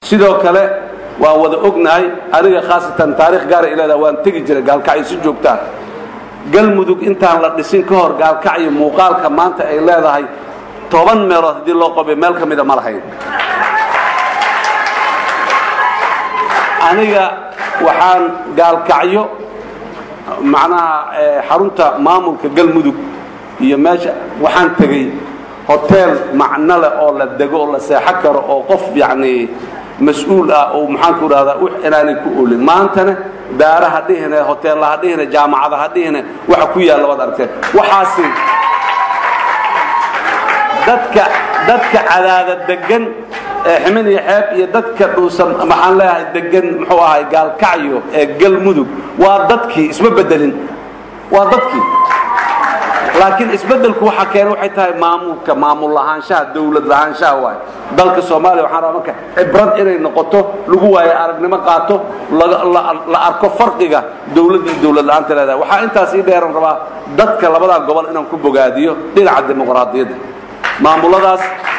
sidoo kale waan wada ognahay aniga khaasatan taarikh gaara ileeda waan tegi jiray gaalkacyo si joogtaa galmudug intaan la dhisin ka hor gaalkacyo muuqaalka maanta ay leedahay toban meelood haddii loo qobay meel ka mida ma lahayn aniga waxaan gaalkacyo macnaha xarunta maamulka galmudug iyo meesha waxaan tegey hoteel macno leh oo la dego oo la seexo karo oo qof yacni mas-uul ah oo maxaanku idhahdaa wix inaanay ku olin maantana daara ha dhihine hoteella ha dhihine jaamacada ha dhihine waxa ku yaalla waad aragteen waxaasi dadka dadka cadaada degan ee ximin iyo xeeb iyo dadka dhuusan maxaan leeyahay degan muxuu ahay gaalkacyo ee galmudug waa dadkii isma bedelin waa dadkii laakiin isbedelku waxa keena waxay tahay maamulka maamul lahaanshaha dawlad lahaanshaha waay dalka soomaaliya waxaan rabaa marka cibrad inay noqoto lagu waayo aragnimo qaato la arko farqiga dawladda iyo dawlad la'aanta leedahay waxaa intaas ii dheeran rabaa dadka labadaa gobol inaan ku bogaadiyo dhinaca dimuqraadiyadda maamuladaas